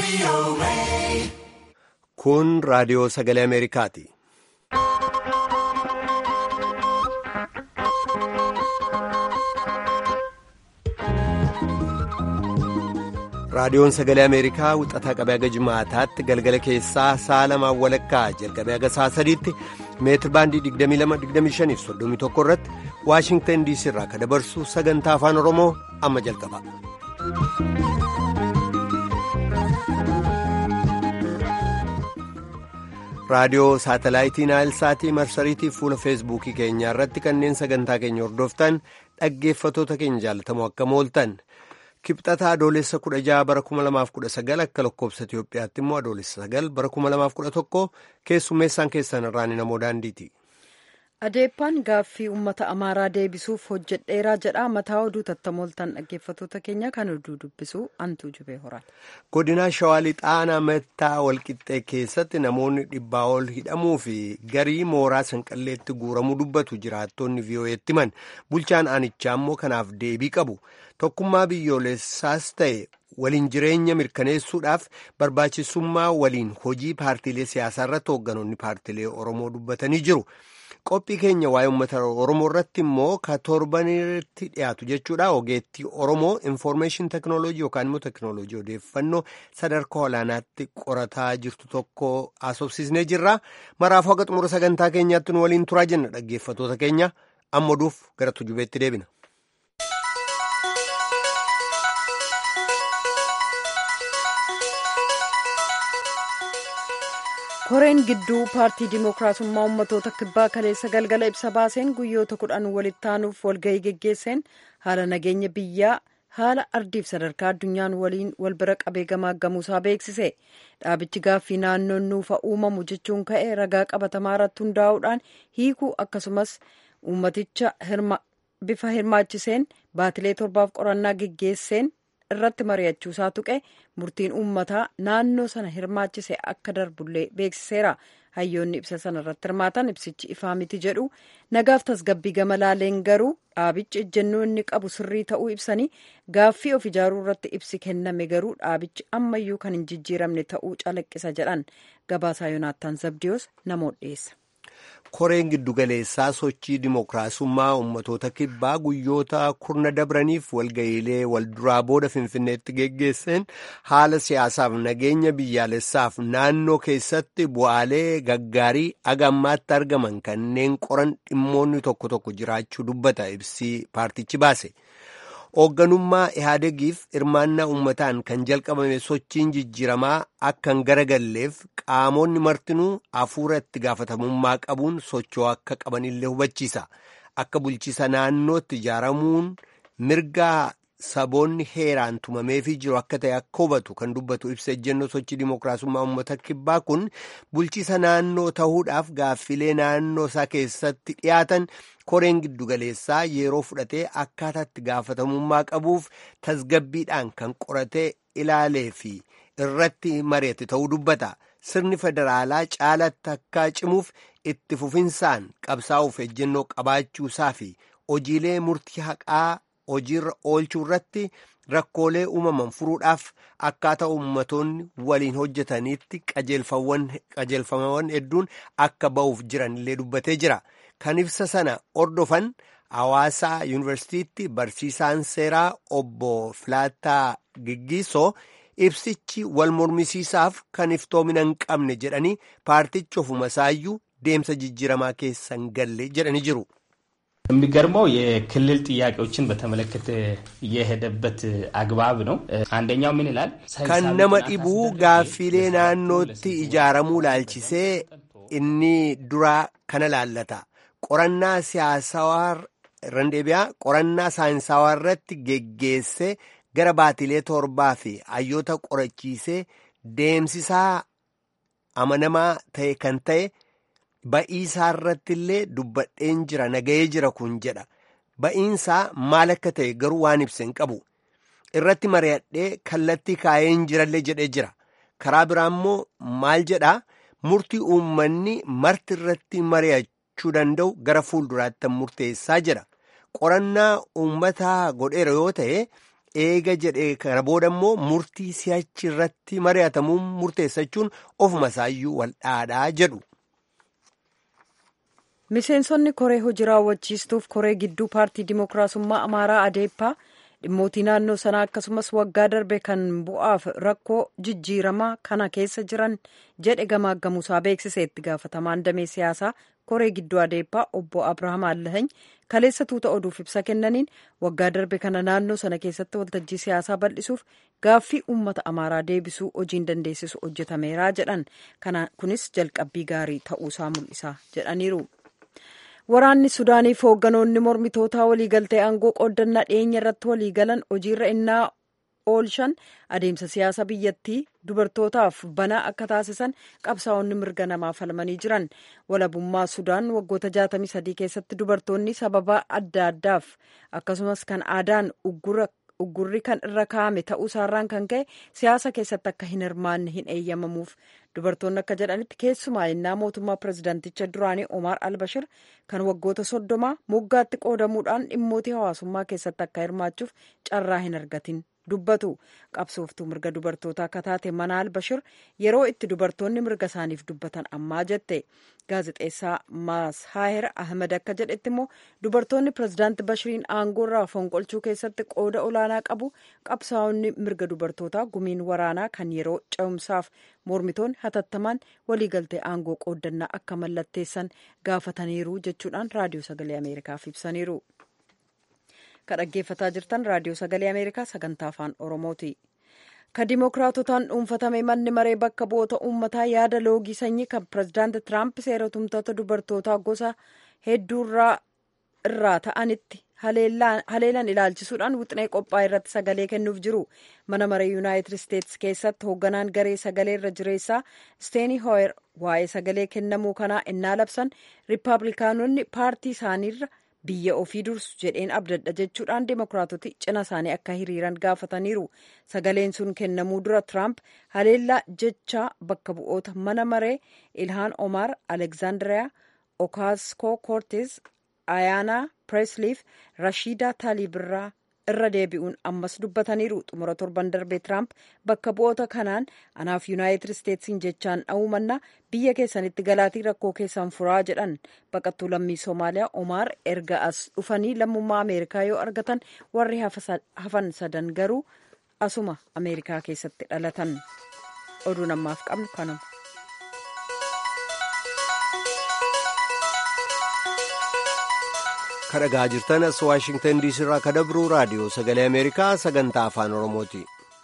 Kun raadiyoo sagalee Ameerikaati. Raadiyoon sagalee Ameerikaa wixataa qabee haga jimaataatti galgala keessaa sa'a lamaan walakkaa jalqabee haga sa'a sadiitti meetir baandii 22-25-31 irratti Waashingtan DC irraa kan dabarsu sagantaa afaan Oromoo amma jalqaba. raadiyoo saatalaayitii naayilsaatii marsariitii fuula feesbuukii keenyaa irratti kanneen sagantaa keenya hordoftan dhaggeeffatoota keenya jaalatamoo akkam ooltan kibxata adoolessa 16 bara 2019 akka lakkoobsa itiyoophiyaatti immoo adoolessa 9 bara 2011 keessummeessaan keessan irraan namoo daandiiti. adeeppaan gaaffii uummata amaaraa deebisuuf hojjedheeraa jedha mataa oduu tattamooltan dhaggeeffatoota keenya kan oduu dubbisu antuu jubee horan. godina shawaa lixaanaa mettaa walqixxee keessatti namoonni dhibbaa ol hidhamuu fi garii mooraa sanqalleetti guuramuu dubbatu jiraattonni vii'oo'eetti himan bulchaan aanichaa immoo kanaaf deebii qabu tokkummaa biyyoolessaas ta'e waliin jireenya mirkaneessuudhaaf barbaachisummaa waliin hojii paartiilee siyaasaa irratti hoogganoonni paartiilee oromoo dubbatanii jiru. qophii keenya waa'ee uummata oromoo irratti immoo ka torbanitti dhiyaatu jechuudha ogeettii oromoo infoormeeshin teknooloojii yookaan immoo teknooloojii odeeffannoo sadarkaa olaanaatti qorataa jirtu tokko haasofsiisnee jirra maraafuu haga xumura sagantaa keenyaatti nu waliin turaa jenna dhaggeeffatoota keenya amma oduuf gara tujubeetti deebina. koreen gidduu paartii dimookiraasummaa ummatoota kibbaa kaleessa galgala ibsa baaseen guyyoota kudhan walitti aanuuf walgahii geggeesseen haala nageenya biyyaa haala ardiif sadarkaa addunyaan waliin wal bira qabee gamaaggamuusaa beeksise dhaabichi gaaffii naannoon nuufa uumamu jechuun ka'e ragaa qabatamaa irratti hundaa'uudhaan hiikuu akkasumas uummaticha bifa hirmaachiseen baatilee torbaaf qorannaa geggeesseen irratti mari'achuusaa tuqe murtiin uummataa naannoo sana hirmaachise akka darbullee beeksiseera hayyoonni ibsa sana irratti hirmaatan ibsichi ifaa miti jedhu nagaaf tasgabbii gama laaleen garuu dhaabichi ejjennoo inni qabu sirrii ta'uu ibsanii gaaffii of ijaaruu irratti ibsi kenname garuu dhaabichi ammayyuu kan hin jijjiiramne ta'uu calaqqisa jedhan gabaasaa yoonaattaan zabdiyoos namoota dhiyeessa. koreen giddugaleessaa sochii dimookiraasummaa ummatoota kibbaa guyyoota kurna dabraniif walga'iilee walduraa booda finfinneetti geggeesseen haala siyaasaaf nageenya biyyaalessaaf naannoo keessatti bu'aalee gaggaarii agammaatti argaman kanneen qoran dhimmoonni tokko tokko jiraachuu dubbata ibsii paartichi baase. hoogganummaa ihaadegiif hirmaannaa uummataan kan jalqabame sochiin jijjiiramaa akka hin garagalleef qaamonni martinuu hafuura itti gaafatamummaa qabuun socho'uu akka qabanillee hubachiisa akka bulchiisa naannootti ijaaramuun mirgaa saboonni heeraan tumameefii jiru akka ta'e akka hubatu kan dubbatu ibsa ejjennoo sochii dimookiraasummaa uummata kibbaa kun bulchiisa naannoo ta'uudhaaf gaaffilee naannoo isaa keessatti dhiyaatan koreen giddugaleessaa yeroo fudhatee akkaataatti gaafatamummaa qabuuf tasgabbiidhaan kan qoratee ilaalee fi irratti mari'ate ta'uu dubbata sirni federaalaa caalatti akka cimuuf itti fufinsaan qabsaa'uuf ejjennoo qabaachuusaa fi hojiilee murtii haqaa hojiirra oolchuu irratti rakkoolee uumaman furuudhaaf akkaataa ummatoonni waliin hojjetaniitti qajeelfamawwan hedduun akka ba'uuf jiran illee dubbatee jira. kan ibsa sana ordofan hawaasaa yuunivarsiitiitti barsiisaan seeraa obbo Filaataa Giggiisoo ibsichi wal mormisiisaaf kan iftoomina hin qabne jedhanii paartichi ofuma isaayyuu deemsa jijjiiramaa keessa hin galle jedhanii jiru. የሚገርመው የክልል ጥያቄዎችን በተመለከተ የሄደበት አግባብ ነው። አንደኛው ምን ይላል? kan nama dhibuu gaaffilee naannootti ijaaramuu laalchisee inni duraa kana laallata. qorannaa siyaasawaa randeebiyaa qorannaa saayinsawaa irratti geggeessee gara baatilee torbaa fi hayyoota qorachiisee deemsisaa amanamaa ta'e kan ta'e ba'iisaa irratti illee dubbadheen jira nagayee jira kun jedha ba'iinsaa maal akka ta'e garuu waan ibsa hin qabu irratti mari'adhee kallattii kaa'een jirallee jedhee jira karaa biraa immoo maal jedhaa murtii uummanni marti irratti mari'achuu jechuu danda'u gara fuulduraatti murteessaa jira qorannaa uummataa godheera yoo ta'e eega jedhee kana booda immoo murtii si'achi irratti mari'atamuun murteessachuun ofuma isaayyuu waldhaadhaa jedhu. Miseensonni koree hojii raawwachiistuuf koree gidduu paartii Dimookiraasummaa Amaaraa Adeeppaa dhimmootii naannoo sanaa akkasumas waggaa darbe kan bu'aaf rakkoo jijjiiramaa kana keessa jiran jedhe gamaaggamuusaa beeksise itti gaafatamaan damee siyaasaa koree gidduu adeeppaa obbo Abrahaam Allahany kaleessa tuuta oduuf ibsa kennaniin waggaa darbe kana naannoo sana keessatti waltajjii siyaasaa bal'isuuf gaaffii uummata amaaraa deebisuu hojiin dandeessisu hojjetameera jedhan kana kunis jalqabbii gaarii ta'uusaa mul'isa jedhaniiru. Waraanni Sudaaniif hoogganoonni mormitootaa waliigaltee aangoo qooddannaa dhiyeenya irratti waliigalan hojiirra innaa oolchan adeemsa siyaasa biyyattii dubartootaaf banaa akka taasisan qabsaa'onni mirga namaa falmanii jiran walabummaa Sudaan waggoota 63 keessatti dubartoonni sababa adda addaaf akkasumas kan aadaan uggurri kan irra kaa'ame ta'uu isaarraan kan ka'e siyaasa keessatti akka hin hirmaanne hin eeyyamamuuf dubartoonni akka jedhanitti keessumaa innaa mootummaa pirezidaanticha duraanii Omar Albashir kan waggoota soddomaa moggaatti qoodamuudhaan dhimmootii hawaasummaa keessatti akka hirmaachuuf carraa hin argatin dubbatu qabsooftuu mirga dubartootaa akka taate mana Albashir yeroo itti dubartoonni mirga isaaniif dubbatan ammaa jette gaazexeessaa Maashaahir Ahmed akka jedhetti immoo dubartoonni pirezidaanti Bashiriin aangoo irraa fonqolchuu keessatti qooda olaanaa qabu qabsaa'onni mirga dubartootaa gumiin waraanaa kan yeroo ce'umsaaf mormitoonni hatattamaan waliigaltee aangoo qooddannaa akka mallatteessan gaafataniiru jechuudhaan raadiyoo sagalee ameerikaaf ibsaniiru. kan dhaggeeffataa jirtan raadiyoo sagalee ameerikaa sagantaa afaan oromooti. ka dimookiraatotaan dhuunfatame manni maree bakka bu'oota uummataa yaada loogii sanyii kan pirezidaanti tiraamp seera tumtoota dubartootaa gosa hedduurraa irraa ta'anitti haleelan ilaalchisuudhaan wixinee qophaa'e irratti sagalee kennuuf jiru mana maree yuunaayitid isteetsi keessatti hoogganaan garee sagalee irra jireessaa steeni hooyer waa'ee sagalee kennamuu kanaa innaa labsan riippaabilikaanonni paartii isaaniirra biyya ofii dursu jedheen abdadha jechuudhaan demookiraatoti cina isaanii akka hiriiran gaafataniiru sagaleen sun kennamuu dura tiraamp haleellaa jechaa bakka bu'oota mana maree ilhaan omar alekzaandiriyaa okaaskoo koortes ayaanaa pireesliif rashiidaa taalibirraa irra deebi'uun ammas dubbataniiru xumura torban darbee tiraamp bakka bu'oota kanaan anaaf yuunaayitid isteetsiin jechaan dha'uu mannaa biyya keessanitti galaatii rakkoo keessan furaa jedhan baqattuu lammii soomaaliyaa omaar erga as dhufanii lammummaa ameerikaa yoo argatan warri hafan sadan garuu asuma ameerikaa keessatti dhalatan oduu namaaf qabnu kanuma. kadhagaa jirtan as waashingtan diisii irraa ka dabru raadiyoo sagalee ameerikaa sagantaa afaan oromooti.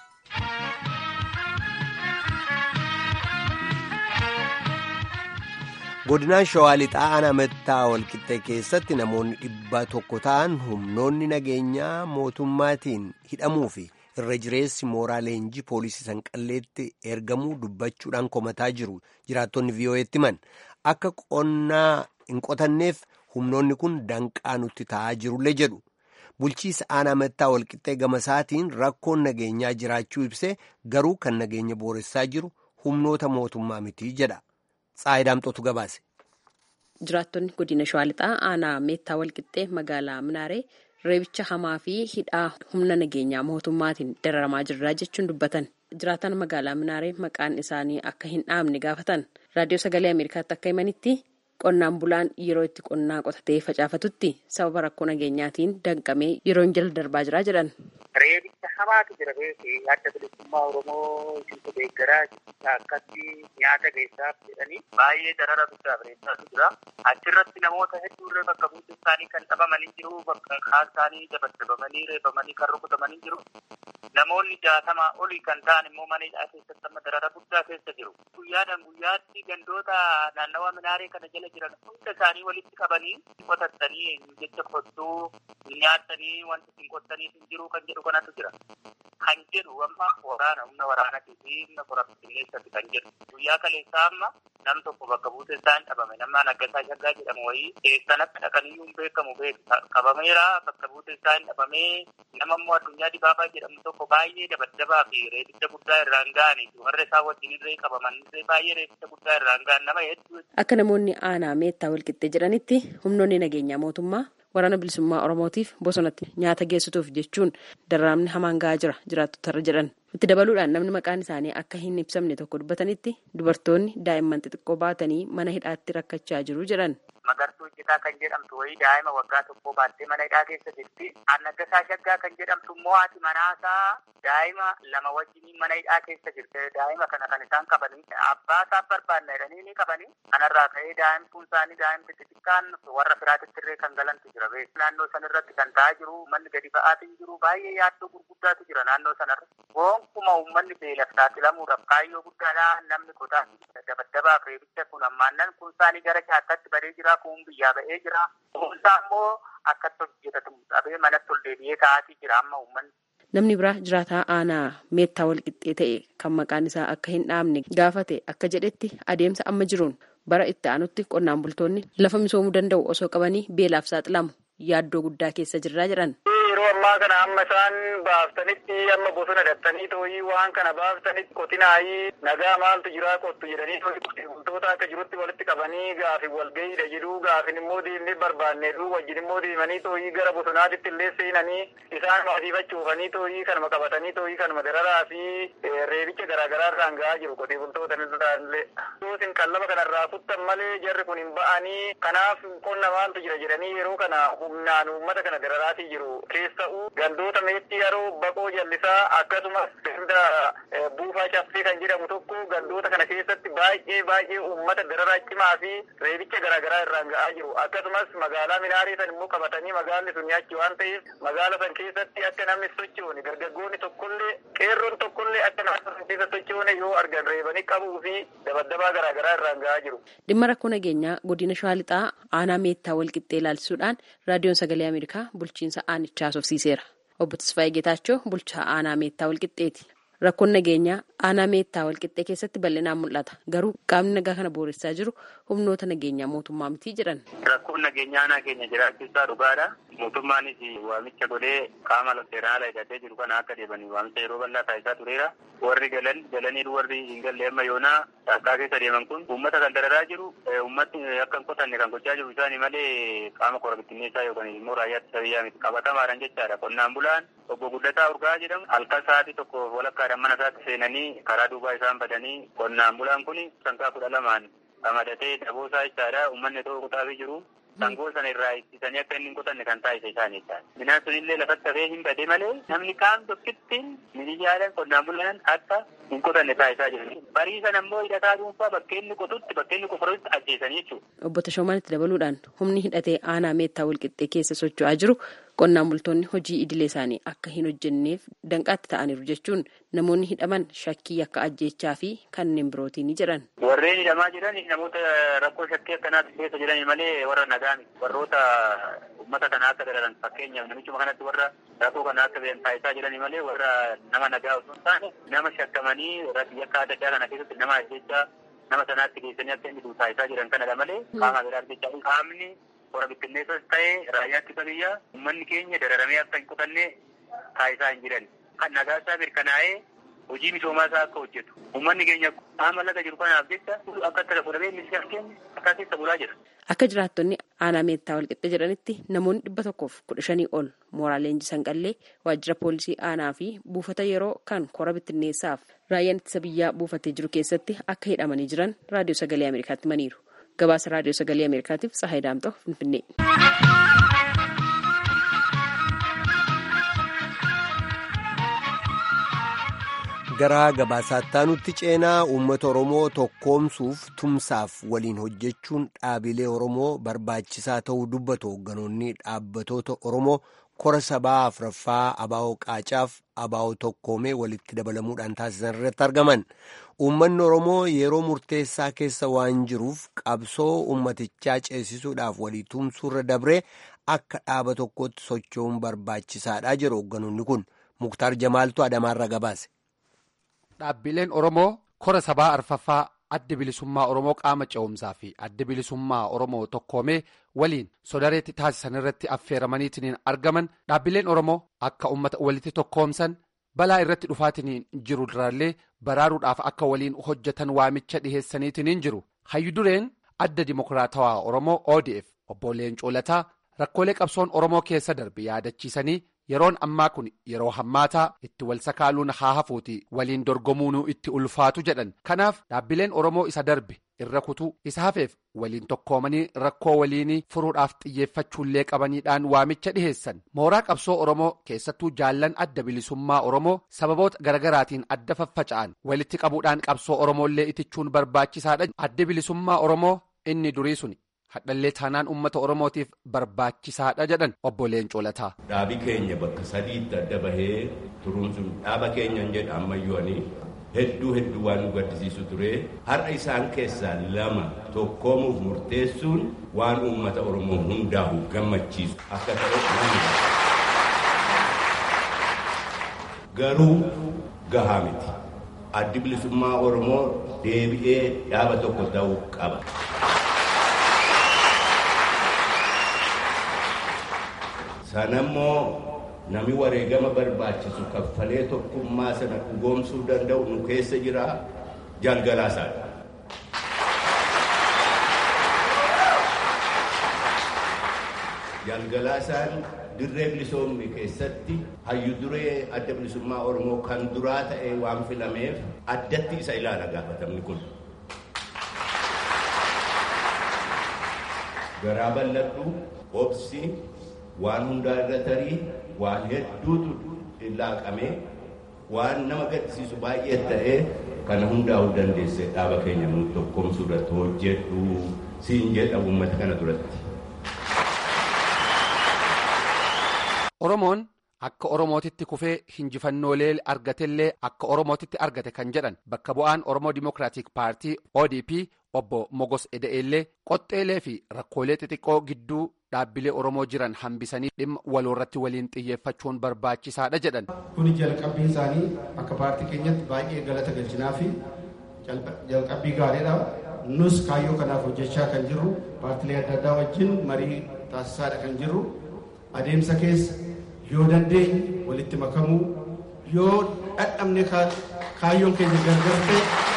godinaan shawaa lixaa aanaa mattaa walqixxee keessatti namoonni dhibba tokko ta'an humnoonni nageenyaa mootummaatiin hidhamuu fi irra jireessi mooraa leenjii poolisii sanqalleetti ergamuu dubbachuudhaan komataa jiru jiraattonni vii'oo'eetti himan akka qonnaa hin qotanneef humnoonni kun danqaa nutti ta'aa jirullee jedhu bulchiisa aanaa mattaa walqixxee gama isaatiin rakkoon nageenyaa jiraachuu ibsee garuu kan nageenya booressaa jiru humnoota mootummaa mitii jedha tsaayidaamxootu gabaase. jiraattonni godina shawaa lixaa aanaa meettaa walqixxee magaalaa minaaree reebicha hamaa fi hidhaa humna nageenyaa mootummaatiin dararamaa jirra jechuun dubbatan jiraatan magaalaa minaaree maqaan isaanii akka hin dhaamne gaafatan raadiyoo sagalee ameerikaatti akka himanitti qonnaan bulaan yeroo itti qonnaa qotatee facaafatutti sababa rakkoo nageenyaatiin danqamee yeroo jala darbaa jira jedhan. Reebicha hamaatu jira beekee adda bilisummaa Oromoo isintu deeggaraa akkatti nyaata geessaaf jedhanii baay'ee darara guddaa bareechaatu jira. Achirratti namoota hedduurra bakka buutuu isaanii kan dhabamanii jiru, bakka kaan isaanii dabaddabamanii reebamanii kan rukutamanii jiru. Namoonni jaatamaa olii kan ta'an immoo mana hidhaa keessatti amma darara guddaa keessa jiru. Guyyaadhaan guyyaatti gandoota naannawa minaaree kana jala jiran hunda isaanii walitti qabanii qotattanii jecha qottuu nyaatanii wanti ittiin qottaniif hin jiru kan jedhu kanatu jira. Kan jedhu amma waraana humna waraanatii fi humna korabbineessatti kan jedhu. Guyyaa kaleessaa amma nam tokko bakka buutee isaa hin dhabame nama Naggasaa Shaggaa jedhamu wayii keessan akka dhaqaniyyuu hin beekamu beeku qabameera bakka buutee isaa hin dhabamee nama immoo addunyaa dibaabaa jedhamu tokko baay'ee dabaddabaa fi reebicha guddaa irraan ga'anii warra isaa wajjin irree qabaman irree baay'ee reebicha guddaa irraan ga'an nama hedduu. Akka namoonni aanaa meettaa walqixxee jedhanitti humnoonni nageenyaa mootummaa waraana bilisummaa oromootiif bosonatti nyaata geessituuf jechuun darraamni hamaan ga'aa jira jiraattotarra jedhan itti dabaluudhaan namni maqaan isaanii akka hin ibsamne tokko dubbatanitti dubartoonni daa'imman xixiqqoo baatanii mana hidhaatti rakkachaa jiru jedhan. Magartuu hojjetaa kan jedhamtu wayii daa'ima waggaa tokkoo baattee mana hidhaa keessa jirti. Annaggasaa Shaggaa kan jedhamtu immoo haati manaasaa daa'ima lama wajjin mana hidhaa keessa jirti. Daa'ima kana kan isaan qabanii abbaa isaa barbaanna jedhanii ni qabanii. Kanarraa ka'ee daa'imtuun isaanii daa'imti xixiqqaan warra firaatitti illee kan galantu jira. Naannoo sanarratti kan ta'aa jiru manni gadi ba'aatiin jiru baay'ee yaaddoo gurguddaatu jira naannoo sanarra. Gonkumaa uummanni beelaaf saaxilamuudhaaf kaayyoo guddaadhaa namni qotaa dabaddabaaf reebicha kun ammaannan kun isaanii gara shaakkaatti badee jira. kun biyyaa ba'ee jira. Kunuunsaa immoo akkatti hojjetatu dhabee manatti ol deebi'ee taa'atii jira amma uummanni. Namni biraa jiraataa aanaa meettaa walqixxee ta'e kan maqaan isaa akka hin dhaamne gaafate akka jedhetti adeemsa amma jiruun bara itti aanutti qonnaan bultoonni lafa misoomuu danda'u osoo qabanii beelaaf saaxilamu yaaddoo guddaa keessa jirraa jedhan. Yeroo ammaa kana amma isaan baaftanitti amma bosona dhattanii tooyii waan kana baaftanitti qotinaayii nagaa maaltu jiraa qottu jedhanii qotee bultoota akka jirutti walitti qabanii gaafin walgahiidha jedhuu gaafin immoo deemnee barbaanneedhu wajjin immoo deemanii tooyii gara bosonaatitti illee seenanii isaan maasiifachuufanii tooyii kanuma qabatanii tooyii kanuma dararaa fi reebicha garaagaraa irraan ga'aa jiru qotee bultoota illee. Isin qallaba kanarraa kuttan malee jarri kun hin ba'anii kanaaf qonna maaltu jira jedhanii yeroo kana humnaan uummata kana dararaatii jiru keessa'uu gandoota meexxii haroo baqoo jallisaa akkasumas ganda buufaa caffee kan jedhamu tokko gandoota kana keessatti baay'ee baay'ee uummata dararaa cimaa fi reebicha garaagaraa irraan ga'aa jiru akkasumas magaalaa minaarii san immoo qabatanii magaalli sun nyaachi waan ta'eef magaala san keessatti akka namni sochoone dargaggoonni tokkollee qeerroon tokkollee akka naannoo san keessa sochoone yoo argan reebanii qabuu fi dabaddabaa garaagaraa irraan ga'aa jiru. Dhimma rakkoo nageenyaa godina Shawaa Lixaa aanaa meettaa walqixxee ilaalchisuudhaan raadiyoon sagalee Ameerikaa bulchiinsa aanichaa haasofsiiseera. Obbo Tasfaayee Geetaachoo bulchaa aanaa meettaa walqixxeeti. Rakkoon nageenyaa aanaa meettaa walqixxee keessatti bal'inaan mul'ata. Garuu qaamni nagaa kana booressaa jiru humnoota nageenyaa mootummaa miti jedhan. Rakkoon nageenyaa aanaa keenya jiraachuusaa dhugaadha. Mootummaanis waamicha godhee qaama seeraan hidhatee jiru kana akka deemanii waamicha yeroo bal'aa taasisaa tureera. Warri galan galanii warri hin galle amma yoonaa dhaqqaa keessa deeman kun uummata kan dararaa jiru uummatni akka hin qotanne kan gochaa jiru isaanii malee qaama kora bittinneessaa yookaan immoo raayyaatti biyyaa miti qabatamaadhaan jechaadha. Qonnaan bulaan obbo Guddataa Urgaa jedhamu halkan sa'aatii tokko walakkaadhaan mana isaatti seenanii karaa duubaa isaan badanii qonnaan bulaan kun sangaa kudha lamaan qamadatee daboo isaa jechaadha uummanni tokko kutaafii jiru. Sangoo sana irraa ittisanii akka inni hin qotanne kan taasise isaanii jechaadha. Midhaan sunillee lafatti hafee hin bade malee namni kaan tokkitti miidiyaaleen qonnaan bulaan akka hin qotanne taasisaa jiru. Barii sana immoo hidhataa dhuunfaa bakka inni qotutti bakka inni qofarutti ajjeesanii jechuudha. Obbo Tashoomaan itti dabaluudhaan humni hidhatee aanaa meettaa walqixxee keessa socho'aa jiru qonnaan bultoonni hojii idilee isaanii akka hin hojjenneef danqaatti ta'aniiru jechuun namoonni hidhaman shakkii akka ajjeechaa fi kanneen birootiin ni jedhan. Warreen hidhamaa jiran namoota rakkoo shakkii akkanaatti keessa jiran malee warra nagaa miti. Warroota uummata kana akka dararan fakkeenyaaf namichuma kanatti warra rakkoo kana akka taasisaa jiran malee warra nama nagaa osoo hin taane nama shakkamanii yakka adda addaa kana keessatti nama ajjeechaa nama sanaatti geessanii akka inni taasisaa jiran kanadha malee qaama biraa argachaa qaamni warra bittinneessas ta'ee raayyaatti biyyaa uummanni keenya dararamee akka hin qotanne taasisaa hin jiran. Kan nagaa isaa mirkanaa'ee hojii misoomaa isaa akka hojjetu. Uummanni keenya qaama laga jiru kanaaf jecha akka itti lafa dhabee ministeera keenya akka keessa bulaa jira. Akka jiraattonni aanaa meettaa walqixxee jedhanitti namoonni dhibba tokkoof kudha shanii ol mooraa leenjii sanqallee waajjira poolisii aanaa fi buufata yeroo kan kora bittinneessaaf raayyaan ittisa biyyaa buufatee jiru keessatti akka hidhamanii jiran raadiyoo sagalee Ameerikaatti himaniiru. Gabaasa raadiyoo sagalee Ameerikaatiif Tsahaay Daamtoo Finfinnee. gara gabaasaatti ceenaa uummata oromoo tokkoomsuuf tumsaaf waliin hojjechuun dhaabilee oromoo barbaachisaa ta'uu dubbatu hoogganoonni dhaabbatoota oromoo kora sabaa afraffaa abaa'oo qaacaaf abaa'oo tokkoomee walitti dabalamuudhaan taasisan irratti argaman uummanni oromoo yeroo murteessaa keessa waan jiruuf qabsoo uummatichaa ceesisuudhaaf walii tumsuurra dabree akka dhaaba tokkotti socho'uun barbaachisaadha jedhu hoogganoonni kun muktaar jamaaltu adamaarra gabaase. Dhaabbileen Oromoo kora sabaa arfaffaa adda bilisummaa Oromoo qaama ce'umsaa fi adda bilisummaa Oromoo tokkoomee waliin sodareetti taasisan irratti affeeramaniitiin argaman dhaabbileen Oromoo akka uummata walitti tokkoomsan balaa irratti dhufaatiin jiru duraallee baraaruudhaaf akka waliin hojjetan waamicha dhiheessaniitiin jiru hayyu dureen adda dimokiraatawaa Oromoo ODF obbo Leencoo Lataa rakkoolee qabsoon oromoo keessa darbe yaadachiisanii yeroon ammaa kun yeroo hammaataa itti wal sakaaluun haa hafuuti waliin dorgomuunuu itti ulfaatu jedhan kanaaf dhaabbileen oromoo isa darbe irra kutuu isa hafeef waliin tokkoomanii rakkoo waliinii furuudhaaf xiyyeeffachuullee qabaniidhaan waamicha dhiheessan mooraa qabsoo oromoo keessattuu jaallan adda bilisummaa oromoo sababoota garagaraatiin adda faffaca'an walitti qabuudhaan qabsoo oromoollee itichuun barbaachisaadha adda bilisummaa oromoo inni durii suni. hadhallee taanaan uummata oromootiif barbaachisaadha jedhan obbo Leencoo Lataa. Dhaabi keenya bakka sadiitti adda bahee turuun sun dhaaba keenya jedha ammayyooni hedduu hedduu waan nu gaddisiisu ture har'a isaan keessaa lama tokkoomuuf murteessuun waan uummata oromoo hundaa'u gammachiisu akka ta'e garuu gahaa miti addi bilisummaa oromoo deebi'ee dhaaba tokko ta'uu qaba. sanammoo nami wareegama barbaachisu kaffalee tokkummaa sana dhugoomsuu danda'u nu keessa jira jalgalaasaadha. jalgalaasaan dirree bilisoomni keessatti hayyu duree adda bilisummaa oromoo kan duraa ta'e waan filameef addatti isa ilaala gaafatamni kun. garaa bal'adhu obsi waan hundaa irra tarii waan hedduutu laaqamee waan nama gaddisiisu baay'ee ta'ee kana hundaa'uu dandeesse dhaaba keenya nu tokkoomsuu irratti hojjedhu siin jedha uummata kana duratti. Oromoon akka Oromootitti kufee hinjifannoolee argatellee akka Oromootitti argate kan jedhan bakka bu'aan Oromoo Dimookiraatik Paartii ODP obbo Mogos Eda'eellee qoxxeelee fi rakkoolee xixiqqoo gidduu dhaabbilee Oromoo jiran hambisanii dhimma waloorratti waliin xiyyeeffachuun barbaachisaadha jedhan. Kuni jalqabbii isaanii akka paartii keenyatti baay'ee galata galchinaa fi jalqabbii gaariidha. Nus kaayyoo kanaaf hojjechaa kan jirru paartilee adda addaa wajjin marii taasisaadha kan jirru adeemsa keessa yoo dandeenye walitti makamuu yoo dadhabne kaayyoon keenya gargar ta'e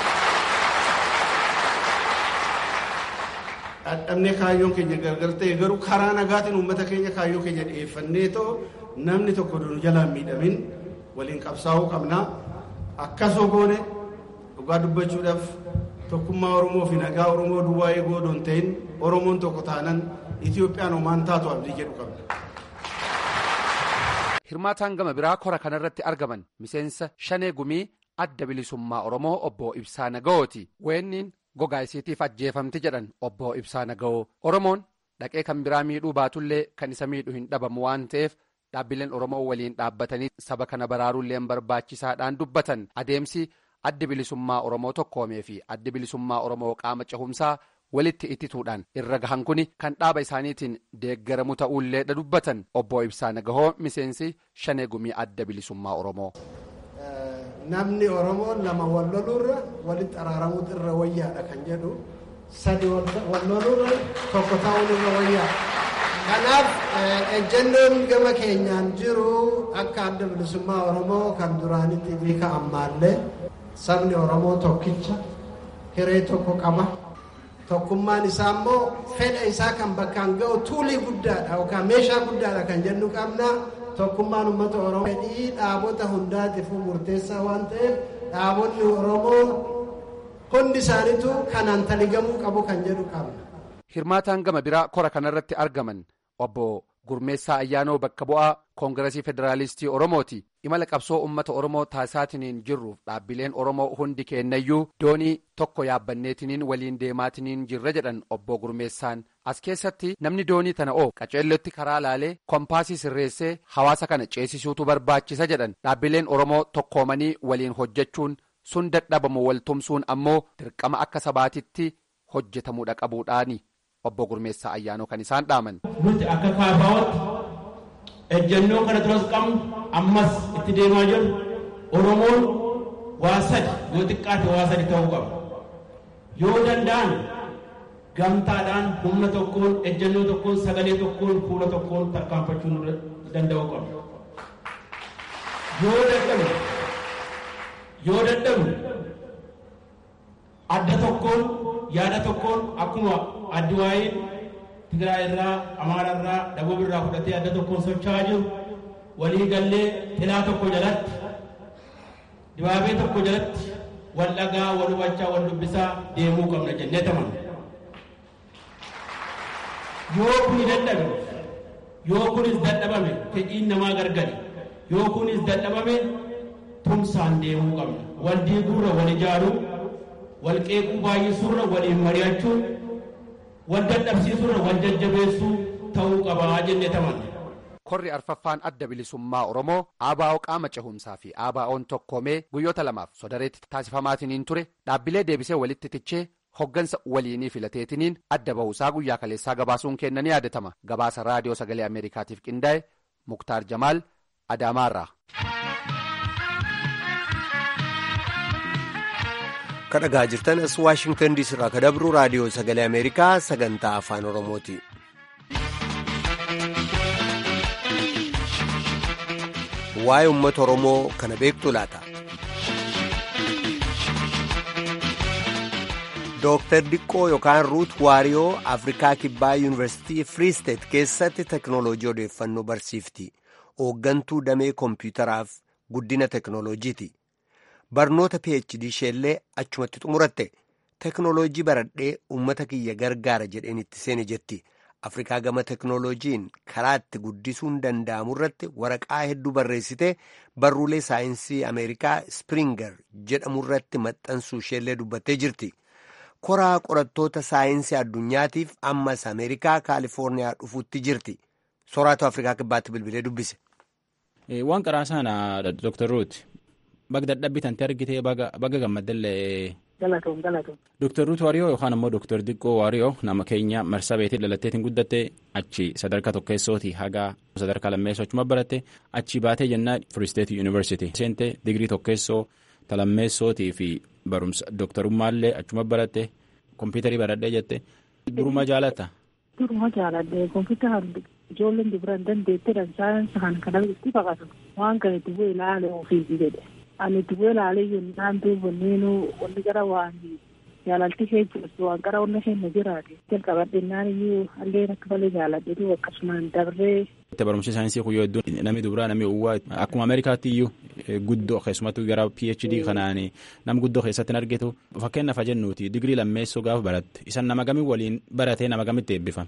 dadhabnee kaayyoon keenya gargar ta'e garuu karaa nagaatiin uummata keenya kaayyoo keenya dhiyeeffannee too namni tokko nu jalaan miidhamin waliin qabsaa'uu qabna akkasoo goone dhugaa dubbachuudhaaf tokkummaa oromoo fi nagaa oromoo duwwaa eeguu odoo hin ta'in oromoon tokko taanan itiyoophiyaan homaan taatu abdii jedhu qabna. hirmaataan gama biraa kora kanarratti argaman miseensa shanee gumii adda bilisummaa oromoo obbo ibsaa nagawooti weenniin gogaa isiitiif ajjeefamti jedhan obbo ibsaa nagawoo oromoon dhaqee kan biraa miidhuu baatullee kan isa miidhu hin dhabamu waan ta'eef dhaabbileen oromoo waliin dhaabbatanii saba kana baraaruullee barbaachisaadhaan dubbatan adeemsi addi bilisummaa oromoo tokkoomee fi addi bilisummaa oromoo qaama cehumsaa walitti ittituudhaan irra gahan kuni kan dhaaba isaaniitiin deeggaramu ta'uullee dubbatan obbo ibsaa nagahoo miseensi shanee gumii adda bilisummaa oromoo. namni oromoo lama wal loluurra walitti araaramuutu irra wayyaadha kan jedhu sadi wal loluurra tokko ta'uun irra wayyaadha. kanaaf ejjennoon gama keenyaan jiru akka adda bilisummaa oromoo kan duraanitti fi ka ammaallee sabni oromoo tokkicha hiree tokko qaba. tokkummaan isaa immoo fedha isaa kan bakkaan ga'u tuulii guddaadha yookaan meeshaa guddaadha kan jennu qabna tokkummaan uummata oromoo fedhii dhaabota hundaatiifuu murteessaa waan ta'eef dhaabonni oromoo hundi isaaniitu kanaan taligamuu qabu kan jedhu qabna. hirmaataan gama biraa kora kanarratti argaman obbo gurmeessaa ayyaanoo bakka bu'aa koongiresii federaalistii oromooti imala qabsoo ummata oromoo taasisaatiniin jirruuf dhaabbileen oromoo hundi kennayyuu doonii tokko yaabbanneetiniin waliin deemaatiniin jirra jedhan obbo gurmeessaan as keessatti namni doonii tana oo qaceellotti karaa laalee kompaasii sirreessee hawaasa kana ceesisuutu barbaachisa jedhan dhaabbileen oromoo tokkoomanii waliin hojjechuun sun dadhabamu waltumsuun ammoo dirqama akka sabaatitti hojjetamuudha qabuudhaani. obbo Gurmeessaa Ayyaanoo kan isaan dhaaman. Nuti akka kaafaawatti ejjennoo kana duras qabnu ammas itti deemaa jirru Oromoon waa sadi yoo xiqqaate waa sadi ta'uu qaba. Yoo danda'an gamtaadhaan humna tokkoon ejjennoo tokkoon sagalee tokkoon fuula tokkoon tarkaanfachuu danda'uu qabna. Yoo dadhabne yoo dadhabne adda tokkoon yaada tokkoon akkuma addi waa'een Tigraay irraa, Amaara irraa, Daboob irraa fudhatee adda tokkoon socho'aa jiru walii gallee tilaa tokko jalatti dibaabee tokko jalatti wal dhagaa, wal hubachaa, wal dubbisaa deemuu qabna jennee tamanna. Yoo kuni dadhabe, yoo kunis dadhabame fedhiin namaa gargari. Yoo kunis dadhabame tumsaan deemuu qabna. Wal diiguurra wal ijaaruu, wal qeequu baay'isuurra waliin mari'achuu, wal dadhabsiisuurra wal jajjabeessuu ta'uu qabaa jennee tamanna. Korri arfaffaan adda bilisummaa Oromoo ABO qaama cehumsaa fi ABO'n tokkoomee guyyoota lamaaf sodareetti taasifamaatiin ture dhaabbilee deebisee walitti tichee hoggansa waliinii filateetiniin adda bahuusaa guyyaa kaleessaa gabaasuun kenna ni yaadatama. Gabaasa raadiyoo sagalee Ameerikaatiif qindaa'e Muktaar Jamaal Adaamaarraa. kadhagaa jirtan as waashingtan diisii irraa kadabru raadiyoo sagalee ameerikaa sagantaa afaan oromooti. waa'ee uummata oromoo kana beektu laata. Dooktar Diqqoo yookaan Ruut Waariyoo Afrikaa Kibbaa Yuunivarsiitii Free State keessatti teknooloojii odeeffannoo barsiifti. Hooggantuu damee koompiyutaraaf guddina teknooloojiiti. Barnoota PhD isheellee achumatti xumuratte. Teknooloojii baradhee uummata kiyya gargaara jedheen itti seene jetti. Afrikaa gama teknooloojiin karaa itti guddisuun danda'amu irratti waraqaa hedduu barreessitee barruulee saayinsii Ameerikaa Springer jedhamu irratti maxxansuu isheellee dubbattee jirti. koraa qorattoota saayinsii addunyaatiif ammas ameerikaa kaalifoorniyaa dhufuutti jirti soraatu afrikaa kibbaatti bilbilee dubbise. waan qaraa sana dr ruut baga dadhabbii tante argitee baga gammaddallee. galatoom galatoom. dr ruut waariyoo yookaan ammoo dr diqqoo waariyoo nama keenya marsaa beetii dhalatteetiin guddatte achi sadarkaa tokkeessooti hagaa sadarkaa lammeessoo achuma baratte achi baatee jennaa free state university seente digirii tokkeessoo talammeessootii fi. barumsa dooktarummaallee achuma baratte kompiitarii baradhee jette duruma jaalata. duruma jaaladhe kompiitara ijoolleen dubaran dandeetteedhaan saayinsa kan kana itti baqatu waan kana itti bu'ee ilaale ofiiti jedhe ani itti bu'ee ilaalee yennaan duubonneenu wanni gara waan jaalalti ishee jirtu waan gara onna isheen na jiraate jalqabadhennaan iyyuu alleen akka malee jaaladhe duuba akkasumaan dabree. barumsi saayinsii kuyyoo hedduun namni dubaraa namni uwwaa akkuma ameerikaatti iyyuu guddoo keessumattuu gara phd kanaan nam guddoo keessatti hin argitu fakkeenyaaf jennuuti digirii lammeessoo gaafa baratte isan nama gamii waliin baratee nama gamitti eebbifame.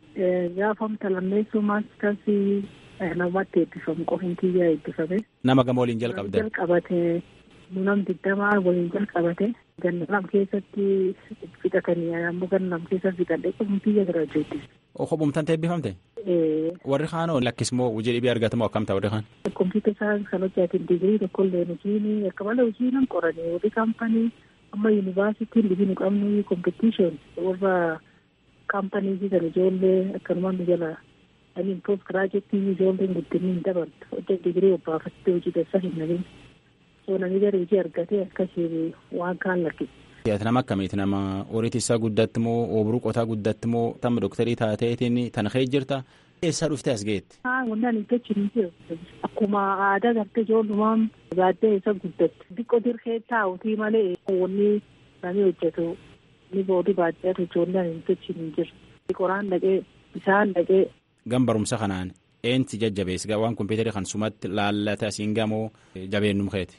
gaafamta lammeessoo maasitarsii namatti eebbifamu qofin kiyyaa eebbifame. nama gama waliin jalqabde. jalqabate nam digdamaa waliin jalqabate gannam keessatti fixatanii ammoo gannam keessa fixadhe qofin kiyya giraajuuti. Kophumtaan eebbifamte? Warri kaanoo lakkismoo hojii dhibii argatamoo akkam ta'a warri kaan? Kompiitara saayinsii kan hojjetan digirii tokkollee hojiin akka malee hojii nan qoranii warri kaampanii amma yuunivaarsitiin dhibii nu qabnu kompitishin warra kaampanii kan ijoollee akkanumaan nu jala aniin poost giraajeetii ijoolleen guddinni hin dabaltu hojii digirii obbaafattee hojii keessa hin nabin soo namni gara hojii argatee akkasii waan kaan lakkisa. nama akkamiiti nama horiiti isaa guddatti moo oobruu qotaa guddatti moo tamma dooktarii taateetiin tan kee jirta eessaa dhuftee as geetti. Wannaan hin tolchine jiru. Akkuma aadaa gartee ijoollumaan gaaddee isa guddatti. Xiqqoo dirqee taa'utii malee wanni namni hojjetu ni boodii baadiyyaatu ijoolleen hin tolchine jiru. Qoraan dhaqee bishaan dhaqee. Gan barumsa kanaan eensi jajjabees waan kompiitarii kan sumatti laallate asiin gamoo jabeennum keeti.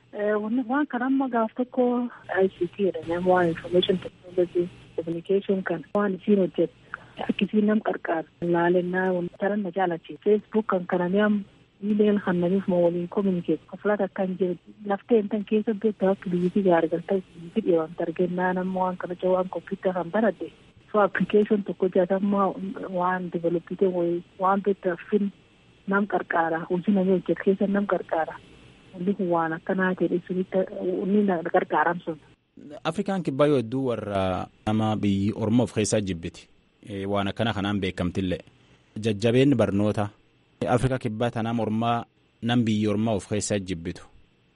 waan kan amma gaaf tokko ICT jedhama waan information technology communication kan waan isiin hojjetu akkisiin nam qarqaar laalennaa taran na jaalachi facebook kan kanami am email kan namiif ma waliin communicate koflat akkan jiru laftee intan keessa beektu akka biyyiti gaarigalta biyyiti dhiyeewamte argennaa nama waan kana waan computer kan baradhe so application tokko jatamma waan developite waan beektu fin nam qarqaara hojii namni hojjetu keessa nam qarqaara. Wanni kun waan akkanaa jedhe sunitti inni gargaaram sun. Afrikaan kibbaa yoo hedduu warra nama biyyi Oromoof keessaa jibbiti. Waan akkana kanaan beekamtillee. Jajjabeenni barnoota. Afrikaa kibbaa tanaa mormaa nam biyyi Oromoo of keessaa jibbitu.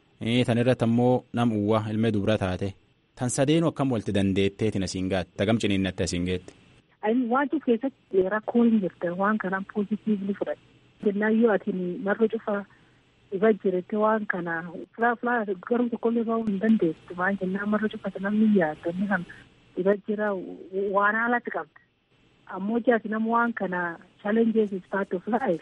Tan irratti ammoo nam uwwaa ilmee dubra taate. Tan sadeenu akkam walitti dandeetteetiin asiin gaatti. Tagam ciniinnatti asiin geetti. Waan cuuf keessatti rakkoon hin jirte waan kanaan poozitiivli fudhate. Jennaan yoo ati marga cufaa. Iba jirte waan kana fulaa fulaa garuu tokkollee bahuu hin dandeessu maal jennaan marra cufate namni yaaddu inni kan iba jira waan haalatti qabda ammoo jaati nama waan kana challenges is part of life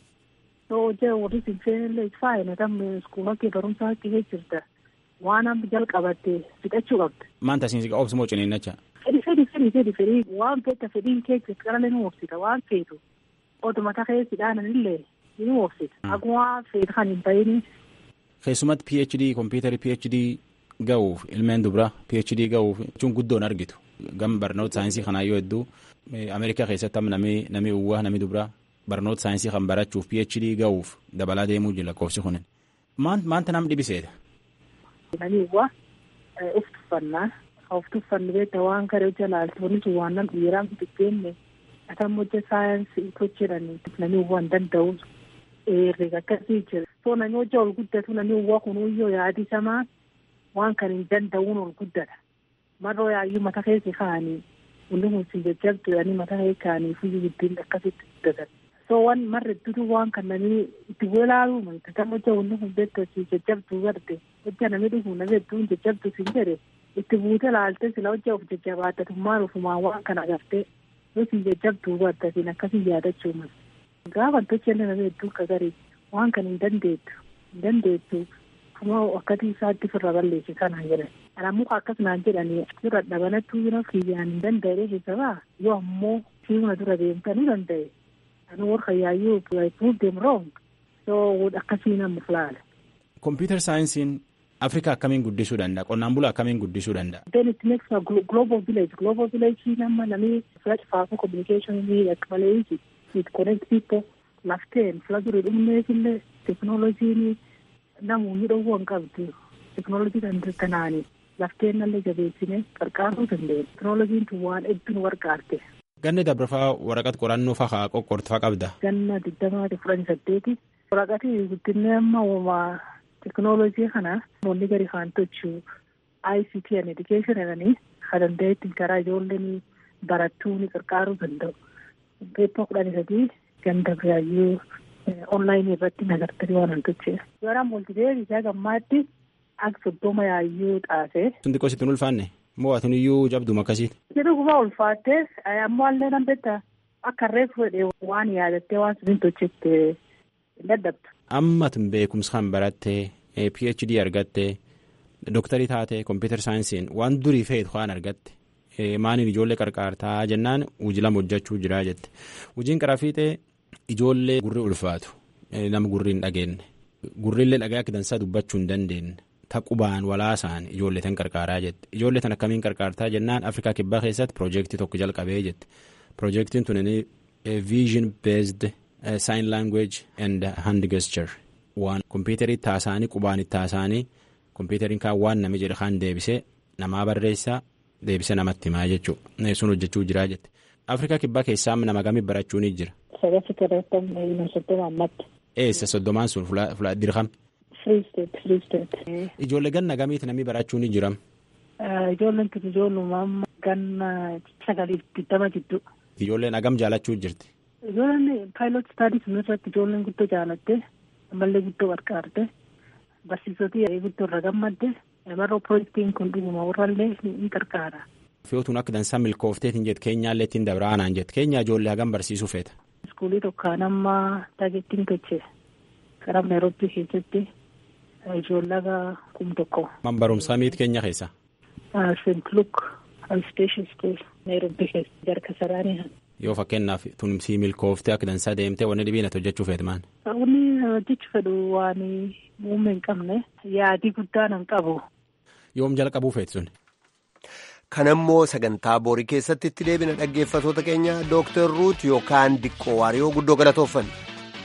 so hojii warri sinfeenillee is fine tam iskuula kee barumsaa kee jirta waan amma jalqabatte fixachuu qabda. Maanta siin obsi moo ciniinnacha? Fedhi fedhi fedhi fedhi fedhi waan feeta fedhiin kee qarqara ni obsita waan feetu oduma takee sidhaananillee ni obsita akkuma feetu kan hin ta'ini. Keessumatti PhD kompiitari PhD ga'uuf ilmeen dubraa PhD ga'uuf jechuun guddoon argitu gam barnoota saayinsii kanaa yoo hedduu Ameerikaa keessatti amma namni namni uwwaa namni dubraa barnoota saayinsii kan barachuuf PhD ga'uuf dabalaa deemuu jira lakkoofsi kunin. Maanta nam dhibiseedha. Namni uwwaa of tuffannaa of tuffannu beekta waan gara jalaalti wanni sun waan nam dhiiraa bitteenne atam hojja saayinsii hojjedhani namni uwwaa hin danda'u herrega akkasii jira. So namni hojja ol guddatu namni uwwaa kunuyyoo yaadisamaa waan kan hin danda'uun ol guddata. Marroo yaayyuu mata keessa kaa'anii hundi kun si jajjabdu jedhanii mata keessa kaa'anii fuyyuu gidduun akkasitti guddatan. So waan marra iddoo waan kan namni itti walaaluu malta kan hojja hundi kun beektu si jajjabduu garte hojja namni dhufu namni hedduun jajjabdu si jedhe itti buute laalte sila hojja of jajjabaattatummaan ofumaan waan kana agartee yoo si jajjabduu garte siin akkasii yaadachuu mala. Gaafa tolchenne namni hedduun kagarii waan kan hin dandeettu hin dandeettu kuma akkati isaatti firra balleessi kanaan jedhan. Kana muka akkasumaan jedhanii dura dhabanattuu bira kiyyaan hin danda'e keessa baa yoo ammoo fiiguna dura deemtanii danda'e. Ani warra yaayyuu prove them wrong. So akkasii nama filaala. Computer saayinsiin Afrikaa akkamiin guddisuu danda'a? Qonnaan bulaa akkamiin guddisuu danda'a? Then it makes a global village. Global village nama namni flash faafuu communication ni akka malee easy. It connect people. Lafteen fila durii dhumneef illee teknooloojiin namoonni dhowwuu hin qabdu. Teknooloojii kan kanaani lafteen nallee jabeessine qarqaaruu dandeenya. Teknooloojiin tun waan hedduun warqaarte. Ganni dabarfaa waraqat qorannoo faa qoqqoortu faa qabda. Ganna digdamaati fudhanii saddeeti. Waraqati guddinni amma uumaa teknooloojii kana namoonni gadi kaan tochuu ICT and education jedhanii kan danda'etti karaa ijoolleen barattuu ni qarqaaruu danda'u. Beeppa kudhanii sadii ganda biraayyuu onlaayinii irratti nagartanii waan hin tochee. Gara multimeedia isaa gammaatti akka soddoma yaayyuu xaasee. Sun xiqqoo sitti hin ulfaanne moo atin iyyuu jabduma akkasiiti. Jedhu gubbaa ulfaattee ammoo allee nan beektaa akka reefu fedhee waan yaadattee waan sun hin tochetti hin dadhabdu. Amma tun beekumsa kan barattee PhD argattee dooktarii taatee kompiitar saayinsiin waan durii feetu waan argatte maaniin ijoollee qarqaartaa jennaan hojii lama hojjechuu jira jette hojiin qaraa fiixee ijoollee gurri ulfaatu nama gurri hin dhageenye gurrillee dhagaa akka dansaa dubbachuu hin dandeenye taqubaan walaasaan ijoollee tan qarqaaraa jette ijoollee tan akkamiin qarqaartaa jennaan afrikaa kibbaa keessatti piroojeektii tokko jalqabee jette piroojeektiin tun viizhin beezd sign language and hand gesture waan kompiitarii taasaanii qubaan itti taasaanii kompiitariin kaan waan nami jedhe kaan deebisee namaa barreessaa deebisee namatti himaa jechuudha sun hojjechuu jiraa jette afrikaa kibbaa keessaa nama gamii barachuu ni jira. Sagatti torbaatamii soddoma ammatti. Eessa soddomaan sun fuula dirqama. Free state free state. Ijoollee ganna gamiiti namni barachuu ni jiram. Ijoolleen tun ijoolluma amma ganna sagaliif digdama jidduu. Ijoolleen hagam jaalachuu jirti. Ijoolleen paayilot istaadii sun irratti ijoolleen guddoo jaalatte ammallee guddoo qarqaarte barsiisotii guddoo irra gammadde maroo piroojeektiin kun dhuguma warrallee ni qarqaara. Fiyootuun akka dansaa milkoofteetiin jette keenyaallee ittiin dabraanaan jette keenya ijoollee hagam barsiisuu feeta. Iskuulii tokkaan amma taageettiin toche karaa Naayiroobii keessatti ijoollee kum tokko. Man barumsaa miiti keenya keessa. Seent Luuk Alsteeshin Skuul Naayiroobii keessa jarka saraanii. Yoo fakkeenyaaf tun sii milkooftee akka dansaa deemtee wanni dhibiin ati hojjechuu feetu maan. Wanni hojjechuu fedhu waan muummee hin qabne yaadii guddaan hin qabu. Yoom jalqabuu feetu sun. kanammoo sagantaa boorii keessatti itti deebina dhaggeeffatoota keenya dooktar ruut yookaan diqqoo waariyoo guddoo galatooffanna.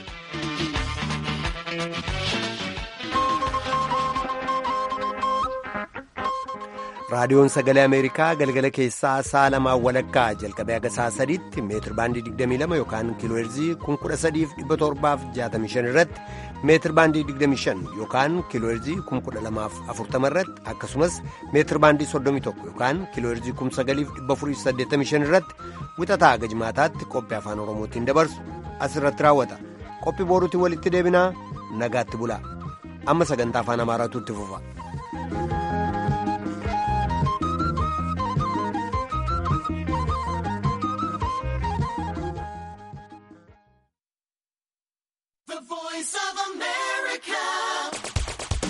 raadiyoon sagalee ameerikaa galgala keessaa sa'a lamaan walakkaa jalqabee haga sa'a sadiitti meetir baandii 22 yookaan kiilooherzii 13765 irratti meetir baandii 25 yookaan kiilooherzii 12040 irratti akkasumas meetir baandii 31 yookaan kiilooherzii 9485 irratti wixataa haga jimaataatti qophii afaan oromootiin dabarsu asirratti raawwata qophii booruutiin walitti deebinaa nagaatti bulaa amma sagantaa afaan amaaraatu itti fufa.